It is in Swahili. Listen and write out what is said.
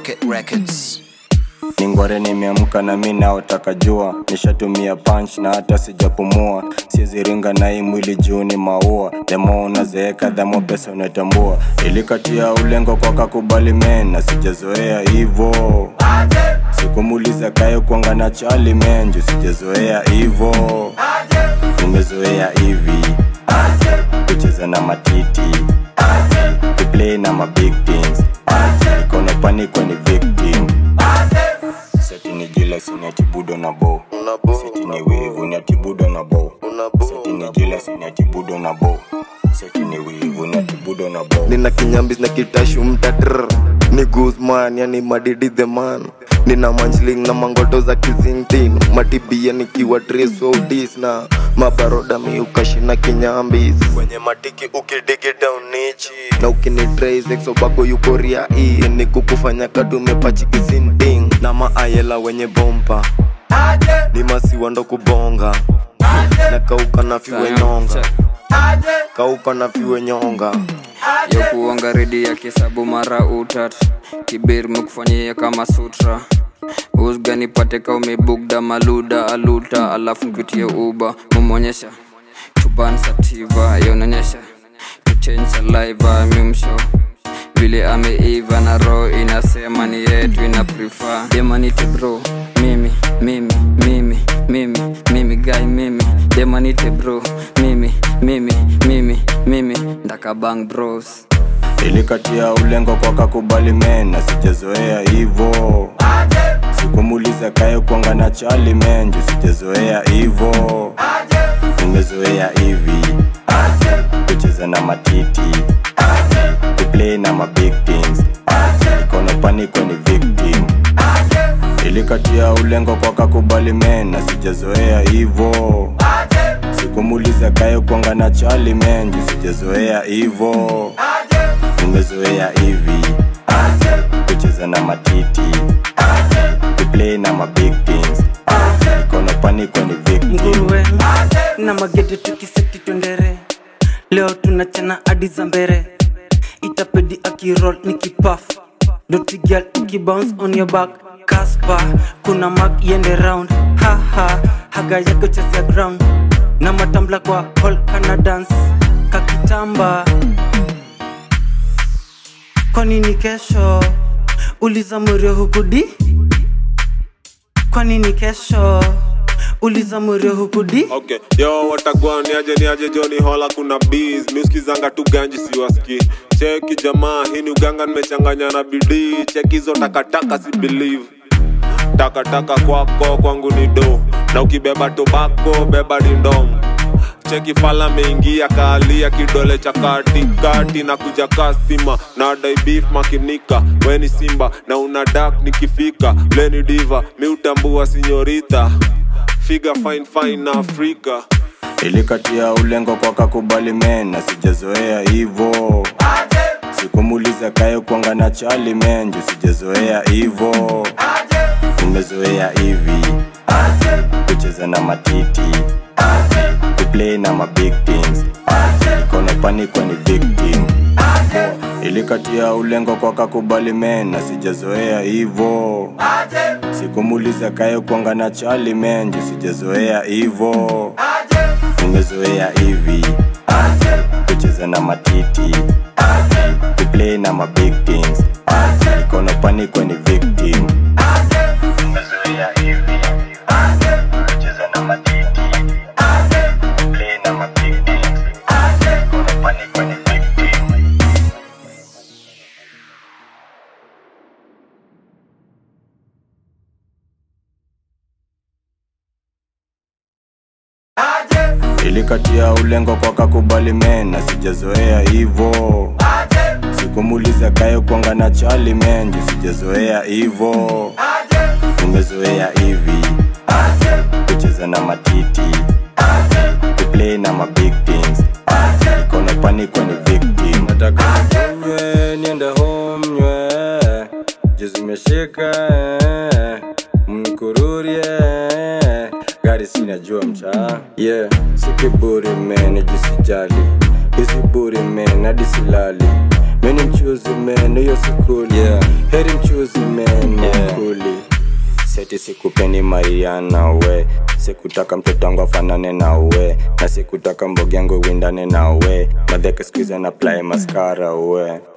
Rocket Records. ningware nimeamka na mi naotaka jua nishatumia punch na hata sijapumua siziringa na hii mwili juu ni maua demo unazeeka dhamo pesa unatambua ilikatia ulengo kwa kakubali men na sijazoea hivo sikumuliza kayo kwanga na chali menju sijazoea hivo nimezoea hivi kucheza na matiti kuplay na mabig things niko paniko ni victim seti ni jila siniatibudo na bo seti ni wivu ni atibudo na bo seti ni jila siniatibudo na bo seti ni wivu ni atibudo na bo nina kinyambis na kitashu mtatr ni guzman yani madidi the man nina manjling na mangoto za kizintin matibia nikiwa trisodis na mabaroda miukashina kinyambis kwenye matiki ukidigi down nichi na ukinitraisexobako yukoria ii ni kukufanya kadumepachi kizinting na maayela wenye bompa ni masiwa ndo kubonga na kauka na fiwe nyonga kauka na fiwe nyonga ya kuonga redi ya kisabu mara utat kibir mekufanyia kama sutra usga nipate ka umebugda maluda aluta alafu nkutie uba mumonyesha tuban sativa yaunonyesha tuchange saliva mimsho vile ameiva na roho inasema ni yetu ina prefer demanite bro mimi mimi mimi mimi mimi guy mimi demanite bro mimi mimi mimi mimi ndakabang bros ilikatia ulengo kwa kakubali men na sijazoea hivo sikumuliza kayo kwanga na chali menju sijazoea hivo nimezoea hivi kucheza na matiti kuplay na mabig things niko paniko ni victim ilikatia ulengo kwa kakubali men na sijazoea hivo sikumuliza kayo kwanga na chali menju sijazoea hivo nimezoea hivi kucheza na matiti kuplay na mabig things niko paniko ni victim nguruwe na magede tukiseti twendere leo tunachana hadi za mbere itapedi akirol ni kipaf dotigal ukibounce on your back kaspa kuna mak yende round haha haga yako chezea ground na matambla kwa hall kana dance kakitamba kwa nini kesho uliza mwerio hukudi kwa nini kesho uliza mwerio hukudi okay yo watagwan niaje niaje joni hola kuna bees miuskizanga tu ganji siwaski cheki jamaa hii ni uganga nimechanganya na bidii cheki hizo takataka si believe takataka kwako kwangu ni do na ukibeba tobako beba dindom cheki fala meingia kaalia kidole cha katikati na kuja kasima na dai beef makinika weni simba na una dak nikifika leni diva miutambua sinyorita figa fine fine na afrika ilikatia ulengo kwa kakubali men na sijazoea hivo sikumuliza kayo kwanga na chali menju sijazoea hivo nimezoea hivi kucheza na matiti kuplay na mabig things niko paniko ni victim ilikatia ulengo kwa kakubali men na sijazoea hivo sikumuliza kayo kwanga na chali menju sijazoea hivo nimezoea hivi kucheza na matiti kuplay na mabig things niko paniko ni victim nimezoea hivi kucheza na matiti kuplay na mabig things niko paniko ni victim ilikatia ulengo kwa kakubali men na sijazoea hivo sikumuliza kayo kwanga na chali menju sijazoea hivo nimezoea hivi kucheza na matiti kuplay na mabig things niko paniko ni victim nataka nywe niende home nywe jizimeshika mkururie gari sinajua mtaa yeah sikiburi men jisijali hizi buri men hadi silali mini mchuzi men hiyo sikuli Yeah. heri mchuzi men Yeah. kuli seti sikupeni mariana we sikutaka mtoto wangu afanane na we na sikutaka mbogi yangu windane na we madheke skuizi na apply maskara we